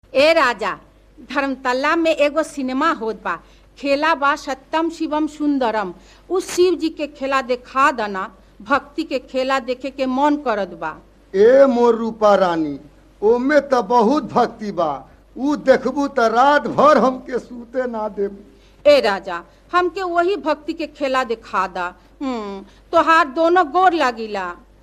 ए राजा धर्मतल्ला में एगो सिनेमा होत बा खेला बा सत्यम शिवम सुंदरम उस शिव जी के खेला देखा दना भक्ति के खेला देखे के मन करत बा ए मोर रूपा रानी ओमे त बहुत भक्ति बा ऊ देखबू त रात भर हमके सूते ना देबू ए राजा हमके वही भक्ति के खेला दिखा दा हम्म तोहार दोनों गोर लागिला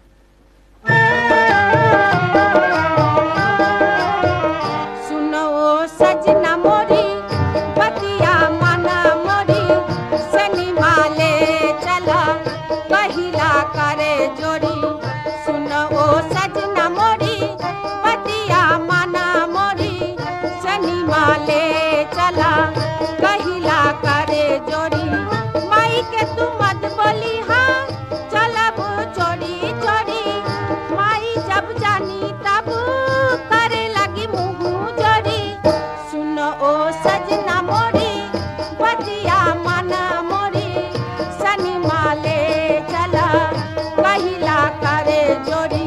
सुनो सजना मोरी बतिया माना मोरी सनिमा ले चला कहिला करे जोड़ी सुनो सजना मोरी बतिया माना मोरी सनिमा ले चला कहिला करे जोड़ी माई के तू मत बोली हाँ चलब चोरी चोरी माई जब जानी तब करे लगी मुँह जोड़ी सुनो ओ सजना मोरी बतिया माना मोरी सनी माले चला कहिला करे जोड़ी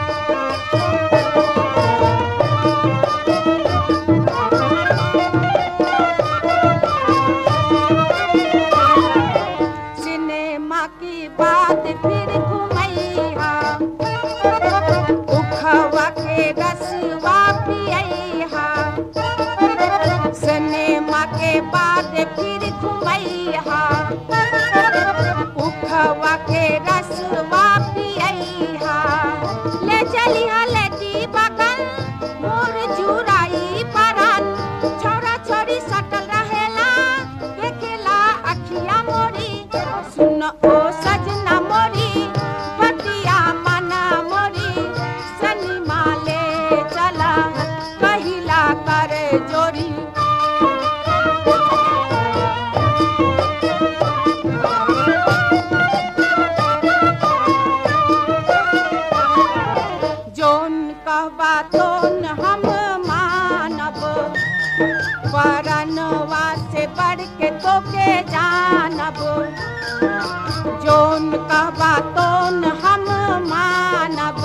सिनेमा की बात फिर घुमैया उखवा के रसवा पियैहा सिनेमा के बाद फिर घुमैया उखवा के रसवा पियैहा ले चलिहा लेटी बगल मोर जुराई परन छोरा छोरी सटल रहेला देखेला अखिया मोरी सुन ओ सजना मोरी बतिया मना मोरी सनिमा ले चला कहिला करे जोरी जोन कहबा तोन हम मानब परनवा से बढ़ के तोके जानब जोन कहबा तोन हम मानब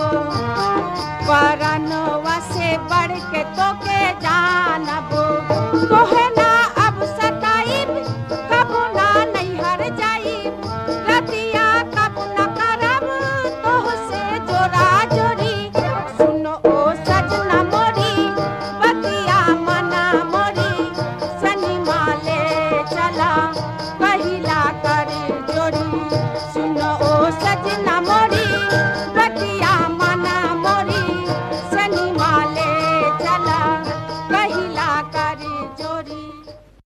परनवा से बढ़ के तोके जानब तोहे ना अब सताइब कबो ना नैहर जाइब रतिया कब न करब तोह से जोड़ा जोड़ी सुनो ओ सजना मोरी बतिया मना मोरी सनी माले चला कहिला करे जोड़ी सुनो ओ सजना मोरी बतिया मना मोरी सनी माले चला कहिला करे जोड़ी